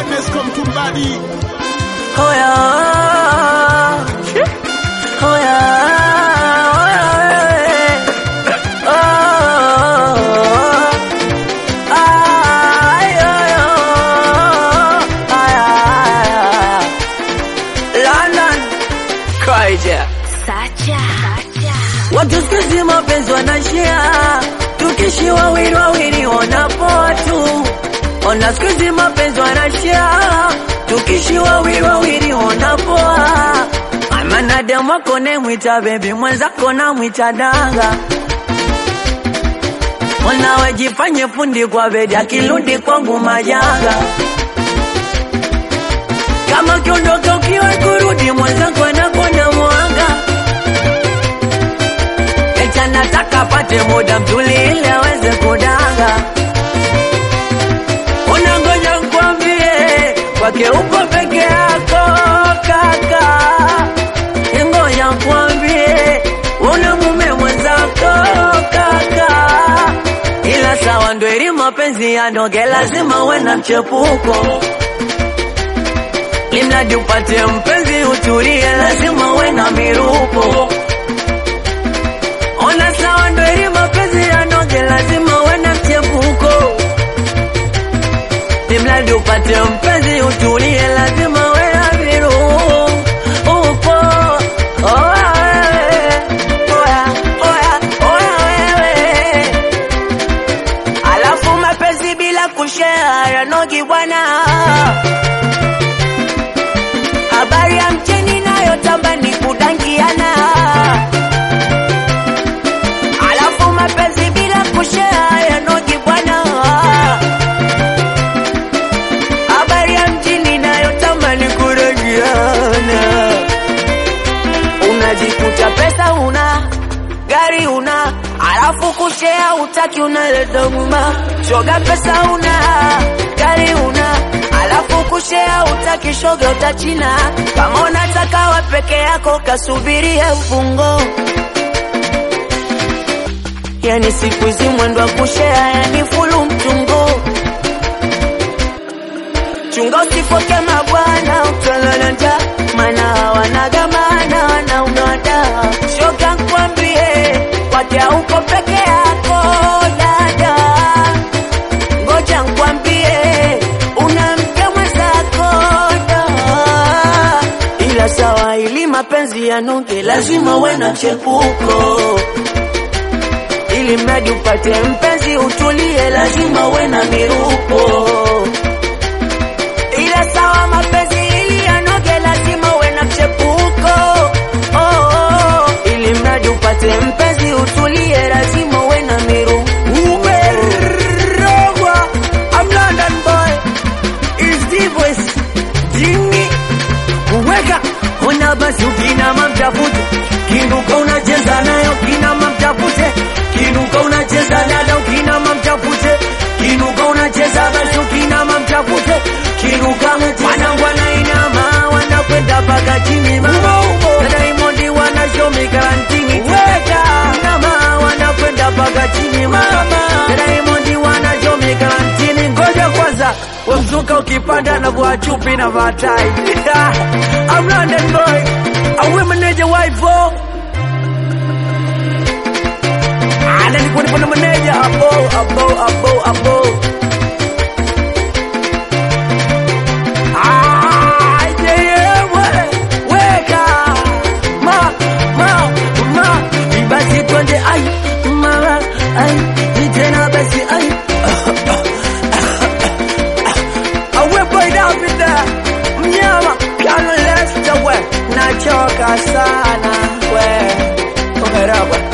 Nesco Mtumbadi. Hoya, hoya, hoya, oh, ay, ay, oh, ay, ay, London, Kaija. Watu siku hizi mapenzi wanashia, tukishi wawili wawili wanapoa tu. Ona siku hizi mapenzi wanashia, tukishi wawili wawili wanapoa. Amana demu wako nemwita bebi, mwenzako namwita danga. Mwanawe jifanye fundi kwa bedi, akirudi kwangu majanga. Kama ukiondoka ukiwa kurudi, mwenzako anakuona mwanga Eti anataka apate muda mzuri ili aweze kudanga. Unangoja nkwambie, kwake uko peke yako kaka. Ngoja nkwambie, una mume mwenzako kaka. Ila sawa ndo ili mapenzi yanoge, lazima uwe na mchepuko Limradi upate mpenzi utulie, lazima uwe na mirupo Ona sawa ndo ili mapenzi yanoge, lazima uwe na mchepuko. Imradi upate mpenzi utulie, lazima uwe na virupo. Oya wewe, oya, oya, oya wewe. Alafu mapenzi bila kushare yanogi bwana. Habari ya mcheni nayo tamba ni kudangiana. Alafu mapenzi bila kushare yanogi bwana. Habari ya mjini nayo tamani kurejeana. Unajikuta pesa una gari una, alafu kushare utaki, unaleta huruma. Shoga pesa una gari una, alafu kushare utaki, shoga utachina. Kama unataka wa peke yako, kasubirie mfungo. Yani siku hizi mwendo wa kushare, yani fulu mtungo. Chunga usifoke mabwana, utalala njaa, maana wanagamana wanaunada. Shoga nkwambie, kwake uko peke yako dada. Ngoja nkwambie, una mke mwenzako da. Ila sawa, ili mapenzi yanoge, lazima uwe na chepuko ili mradi upate mpenzi utulie, lazima uwe na mirupo. Ila sawa, mapenzi ili yanoge, lazima uwe na mchepuko. Oh, oh, ili mradi upate mpenzi utulie, lazima uwe na mirupo. Umerogwa, I'm London boy, is the voice, Jimmy kuweka ona basi ukinama mtafute kinuka unacheza nayo kinama mtafute kinuka unacheza dada ukinama mtafute kinuka unacheza basi ukinama mtafute kinuka wanangu wanainama wanakwenda mpaka chini mama na Diamond wanashomi karantini weka nama wanakwenda mpaka chini mama na Diamond wanashomi karantini ngoja kwanza wemzuka ukipanda na vua chupi na vatai I'm London boy awe meneja waivo ana nilikuwa nipo na meneja abo abo abo abo Ah, yeah, yeah, we- weka ma ma ma basi twende ai mama ai tena basi ai awepo idapita mnyama piano lesta we nachoka sana we oherabwa